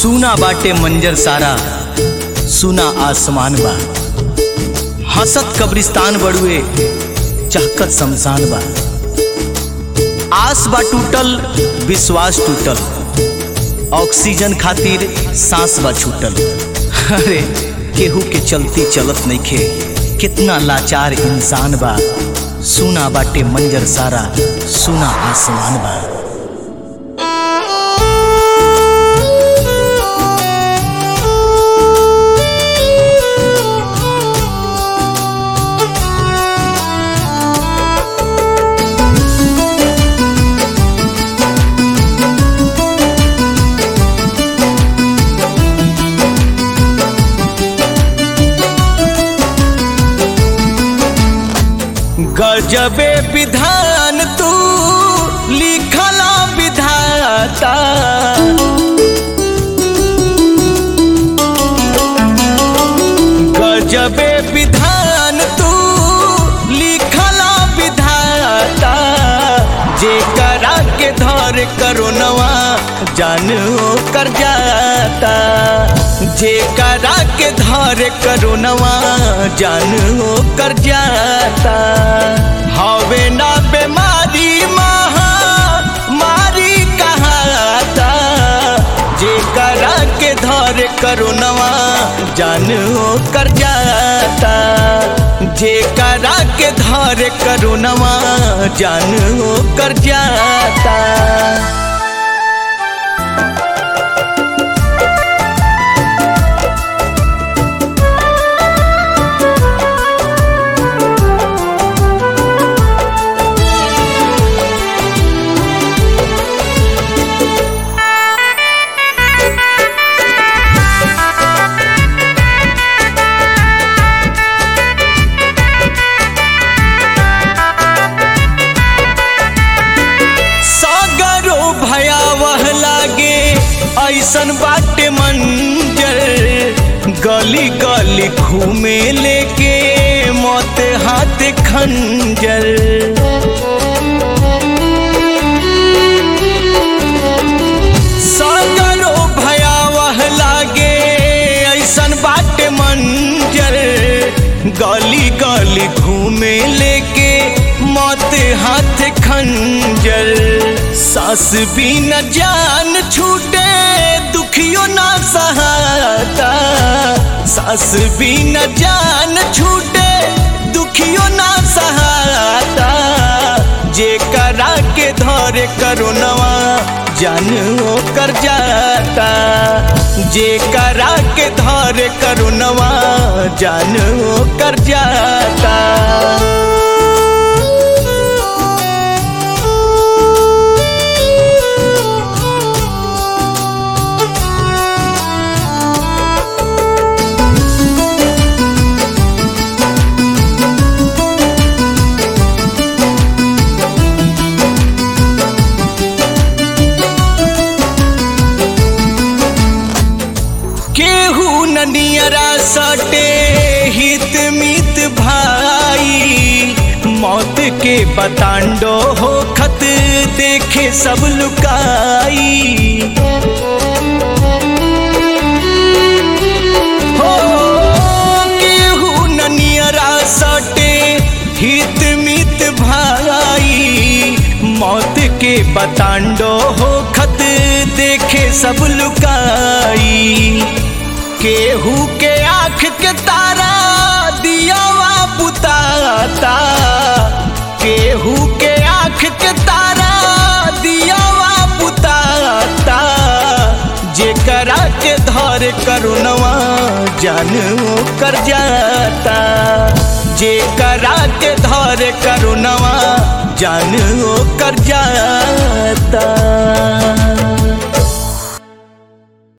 सुना बाटे मंजर सारा सुना आसमान बा हसत कब्रिस्तान बड़ुए चहकत शमशान बा आस बा टूटल विश्वास टूटल ऑक्सीजन खातिर सांस बा छूटल अरे केहू के चलती चलत नइखे कितना लाचार इंसान बा सुना बाटे मंजर सारा सुना आसमान बा गजबे विधान तू लिखला विधाता गजबे विधान तू लिखला विधाता जे करा के धर करो नवा जानो कर जाता जे करा के धर करो नवा जानो कर जाता हवे ना बीमारी महा मारी कहाता जे करा के धर करो नवा जानो कर जाता जे करा के धर करो नवा जानो कर जाता सागरो भयावह लागे ऐसन बाटे मंजर गली गली घूमे लेके मौत हाथ खंजर सागरो भयावह लागे ऐसन बाटे मंजर गली गली घूमे लेके मौत हाथ खंजर सास भी न जान छूटे दुखियो ना सहाता सास भी न जान छूटे दुखियो ना सहाता जे करा के धरे करो नवा जानो कर जाता जे करा के धरे करो नवा जानो कर जाता केहू ननियरा सटे हित मित भाई मौत के बतांडो हो खत देखे सब लुकाई हो केहू ननियरा सटे हित मित भाई मौत के बतांडो हो खत देखे सब लुकाई केहू के आँख के तारा दियावा बुताता केहू के आँख के तारा दियावा बुताता जे करा के धर करुणवा जानो कर जाता जे करा के धर करुणवा जानो कर जाता